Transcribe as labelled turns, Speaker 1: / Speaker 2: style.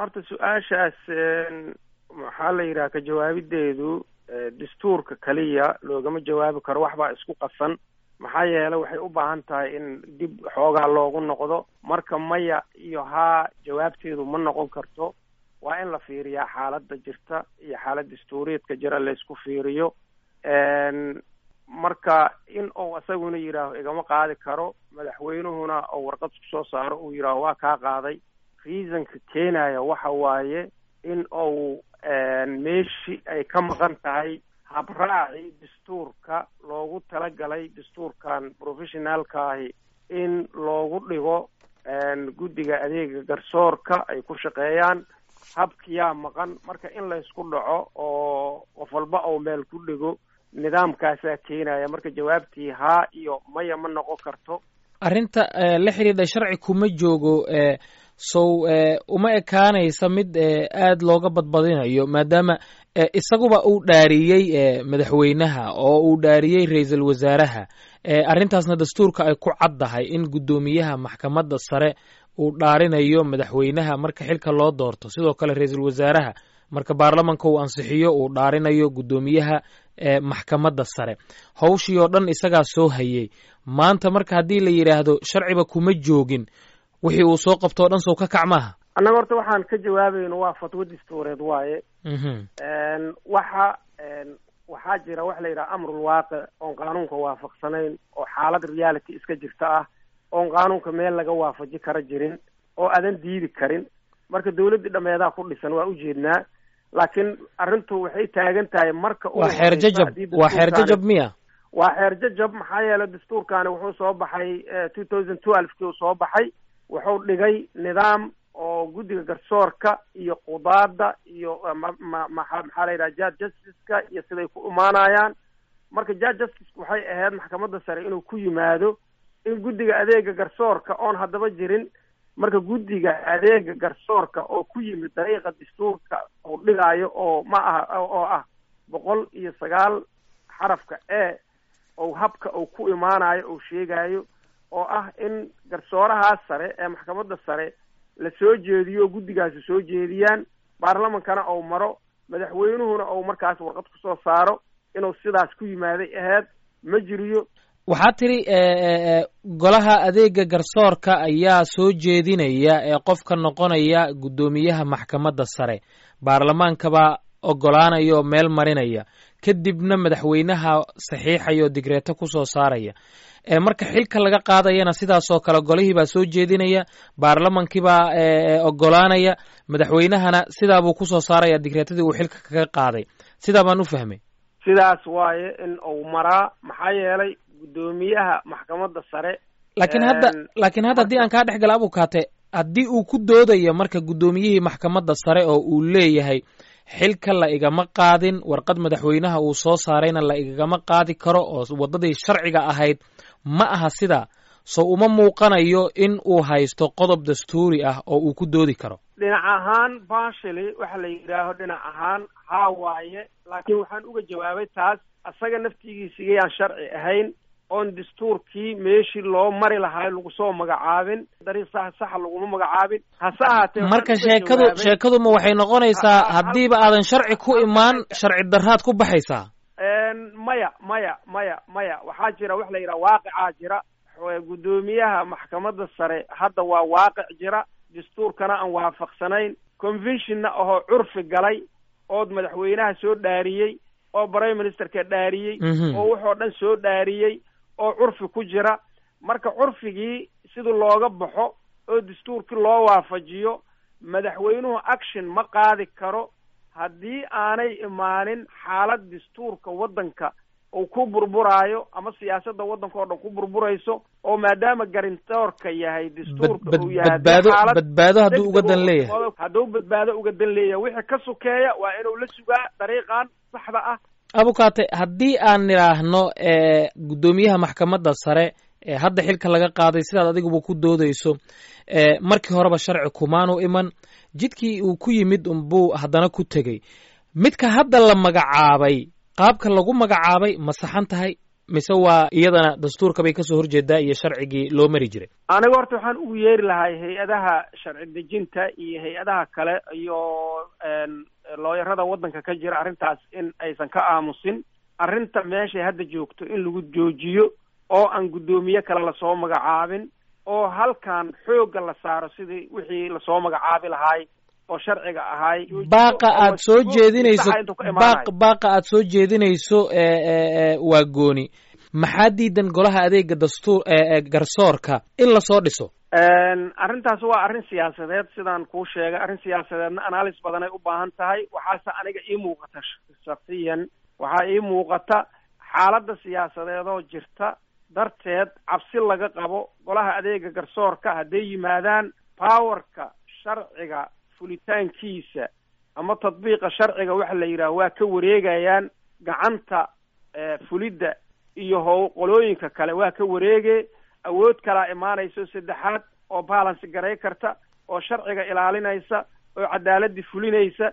Speaker 1: horta su-aashaas maxaa la yidhaha ka jawaabideedu dastuurka keliya loogama jawaabi karo waxbaa isku qasan maxaa yeelay waxay u baahan tahay in dib xoogaa loogu noqdo marka maya iyo haa jawaabteedu ma noqon karto waa in la fiiriyaa xaaladda jirta iyo xaalad dastuuriyeedka jira laysku fiiriyo marka in uu isaguna yidhaaho igama qaadi karo madaxweynuhuna oo warqad ku soo saaro uu yidhaaho waa kaa qaaday reasonka keenaya waxa waaye in uu meeshii ay ka maqan tahay habraaci dastuurka loogu talagalay dastuurkan professionaalkaahi in loogu dhigo guddiga adeega garsoorka ay ku shaqeeyaan habkiyaa maqan marka in laysku dhaco oo qof walba oo meel ku dhigo nidaamkaasaa keenaya marka jawaabtii haa iyo maya ma noqon karto
Speaker 2: arrinta la xidhiidha sharci kuma joogo sow uma ekaanaysa mid aada looga badbadinayo maadaama isaguba uu dhaariyey madaxweynaha oo uu dhaariyey ra-iisul wasaaraha arrintaasna dastuurka ay ku caddahay in guddoomiyaha maxkamadda sare uu dhaarinayo madaxweynaha marka xilka loo doorto sidoo kale ra-iisul wasaaraha marka baarlamanka uu ansixiyo uu dhaarinayo guddoomiyaha maxkamadda sare hawshii oo dhan isagaa soo hayey maanta marka haddii la yidhaahdo sharciba kuma joogin wixii uu soo qabto o dhan sow ka kac maaha
Speaker 1: annaga horta waxaan ka jawaabayno waa fatwo dastuureed waaye waxa waxaa jira waxa la yidhaha amrul waaqic oon qaanuunka waafaqsanayn oo xaalad reality iska jirta ah oon qaanuunka meel laga waafaji kara jirin oo adan diidi karin marka dawladdii dhameedaa ku dhisan waa ujeednaa laakiin arrintu waxay taagan tahay marka
Speaker 2: waa xeer jajab waa xeer jajab miya
Speaker 1: waa xeer jajab maxaa yeelay dastuurkaani wuxuu soo baxay two thousand twelve kii uu soo baxay wuxuu dhigay nidaam oo guddiga garsoorka iyo qudaada iyo maxaa la yidhaha judge justice-ka iyo siday ku imaanayaan marka judge justice waxay ahayd maxkamadda sare inuu ku yimaado in guddiga adeega garsoorka oon haddaba jirin marka guddiga adeega garsoorka oo ku yimid dariiqa dastuurka uu dhigaayo oo ma aha oo ah boqol iyo sagaal xarafka e ou habka uu ku imaanayo uu sheegayo oo ah in garsoorahaas sare ee maxkamadda sare la soo jeediyo guddigaasi soo jeediyaan baarlamankana ou maro madaxweynuhuna ou markaas warqad kusoo saaro inuu sidaas ku yimaaday aheyd ma jiriyo
Speaker 2: waxaa tidhi golaha adeega garsoorka ayaa soo jeedinaya ee qofka noqonaya guddoomiyaha maxkamadda sare baarlamaankabaa ogolaanaya oo meel marinaya kadibna madaxweynaha saxiixaya oo digreeto kusoo saaraya marka xilka laga qaadayana sidaasoo kale golihii baa soo jeedinaya baarlamankiibaa ogolaanaya madaxweynahana sidaabuu kusoo saaraya digreetadii uu xilka kaga qaaday sidaa baan u fahmay
Speaker 1: sidaas waaye in uu maraa maxaa yeelay guddoomiyaha maxkamadda sare
Speaker 2: laakiin hadda laakiin hadda haddii aan kaa dhex gala abukaate haddii uu ku doodayo marka guddoomiyihii maxkamadda sare oo uu leeyahay xilka la igama qaadin warqad madaxweynaha uu soo saarayna la igama qaadi karo oo waddadii sharciga ahayd ma aha sidaa so uma muuqanayo in uu haysto qodob dastuuri ah oo uu ku doodi karo
Speaker 1: dhinac ahaan bashili waxa la yidhaaho dhinac ahaan haa waaye laakiin waxaan uga jawaabay taas asaga naftigiisigayaan sharci ahayn oon dastuurkii meeshii loo mari lahaa lagu soo magacaabin dariiq sax saxa laguma magacaabin hase ahaatee
Speaker 2: marka sheekadu sheekadu ma waxay noqonaysaa haddiiba aadan sharci ku imaan sharci darraad ku baxaysaa
Speaker 1: maya maya maya maya waxaa jira waxa la yidhaha waaqicaa jira guddoomiyaha maxkamadda sare hadda waa waaqic jira dastuurkana aan waafaqsanayn conventionna ahoo curfi galay ood madaxweynaha soo dhaariyey oo prime ministerka dhaariyey oo wuxoo dhan soo dhaariyey oo curfi ku jira marka curfigii sidii looga baxo oo dastuurkii loo waafajiyo madaxweynuhu action ma qaadi karo haddii aanay imaanin xaalad dastuurka waddanka uu ku burburaayo ama siyaasadda waddanka oo dhan ku burburayso oo maadaama garintoorka yahay dastuurka uu yahay
Speaker 2: badbaado hadduu uga dan leeyahay
Speaker 1: hadduu badbaado uga dan leeyahay wixii ka sokeeya waa inuu la sugaa dariiqan saxda ah
Speaker 2: abukaate haddii aan nidhaahno guddoomiyaha maxkamadda sare ee hadda xilka laga qaaday sidaad adiguba ku doodayso markii horeba sharci kumaanu iman jidkii uu ku yimid unbuu haddana ku tegey midka hadda la magacaabay qaabka lagu magacaabay ma saxan tahay mise waa iyadana dastuurka bay kasoo horjeedaa iyo sharcigii loo mari jiray
Speaker 1: aniga horta waxaan ugu yeeri lahay hay-adaha sharci dejinta iyo hay-adaha kale iyo looyarada waddanka ka jira arrintaas in aysan ka aamusin arrinta meeshay hadda joogto in lagu joojiyo oo aan guddoomiye kale lasoo magacaabin oo halkan xoogga la saaro sidii wixii lasoo magacaabi lahaay oo sharciga ahaay
Speaker 2: baaqa aad soo jeedinayso baaq baaqa aad soo jeedinayso waa gooni maxaa diidan golaha adeega dastuur garsoorka in lasoo dhiso
Speaker 1: arrintaas waa arrin siyaasadeed sidaan kuu sheegay arrin siyaasadeedna analysis badanay u baahan tahay waxaase aniga ii muuqata shaksiyan waxaa ii muuqata xaaladda siyaasadeedoo jirta darteed cabsi laga qabo golaha adeega garsoorka hadday yimaadaan powerka sharciga fulitaankiisa ama tadbiiqa sharciga waxa la yidhaha waa ka wareegayaan gacanta fulidda iyo how qolooyinka kale waa ka wareege awood kalaa imaanayso saddexaad oo balance garay karta oo sharciga ilaalinaysa oo cadaaladii fulinaysa